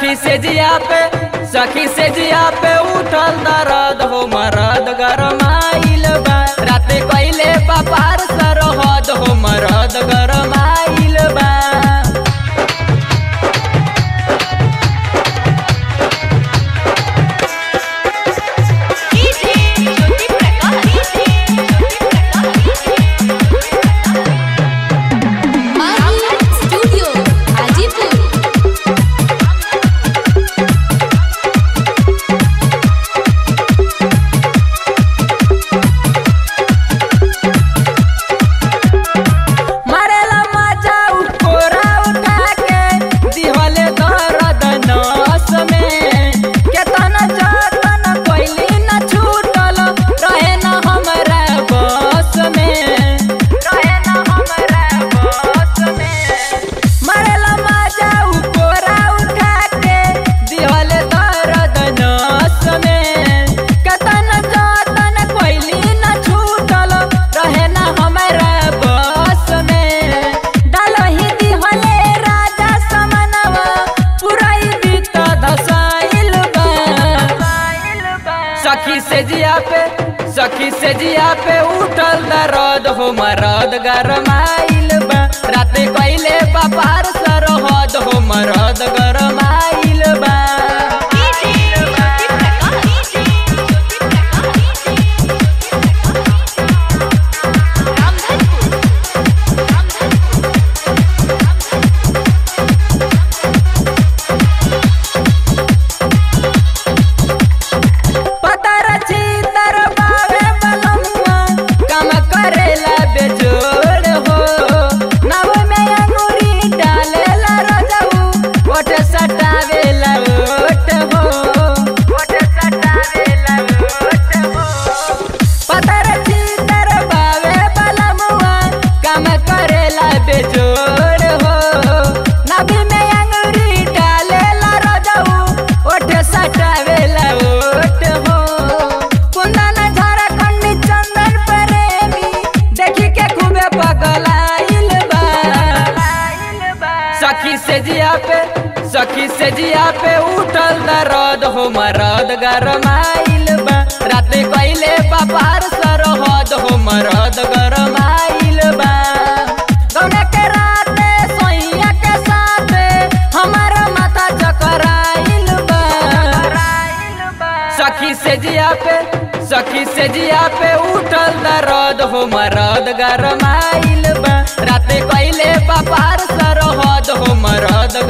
सखी से जिया पे सखी से जिया पे उठल दर्द हो मरद गरमाइल बा राते कइले बापार सरहद हो मरद गरमाइल बा DJ Jyoti Prakash DJ Jyoti Prakash Mahi studio Hajipur मारेला मजा उकोरा उठा के दिहले दर्द नस में केतन जतन कोइली न छूटल रहे न हमरा बस में रहे न हमरा बस में मारेला मजा उकोरा उठा के दिहले दर्द नस में केतन जतन कोइली न छूटल रहे न हमरा बस में डालही दिहले राजा समनवा पुराई बीत धसाइल बा सखी से जिया पे सखी से जिया पे उठल दर्द हो मरद गरमाइल बा राते कइले बापार सरहद हो मरद गरमाइल बा डीजे ज्योति प्रकाश डीजे ज्योति प्रकाश रामधनपुर रामधनपुर पतर चितर बावे बलमुआ काम करेला बेजोड़ हो नव में अंगूरी डालेला रजऊ ओठ सटावेला ओठ हो ओठ सटावेला ओठ हो पतर चितर बावे बलमुआ काम करेला बेजोड़ हो नभी में अंगूरी डालेला रजऊ ओठ सटावेला ओठ हो कुंदन झारखंड चंदन प्रेमी देखी के खूबे पगलाइल बा सखी से जिया पे सखी से जिया पे उठल दर्द हो मरद गरमाइल बा राते कइले बापार सरहद हो मरद गरमाइल बा गौने के राते सोइया के साथे हमार माथा चकराइल बा सखी से जिया पे सखी से जिया पे उठल दर्द हो मरद गरमाइल बा राते कइले बापार सरहद हो मरद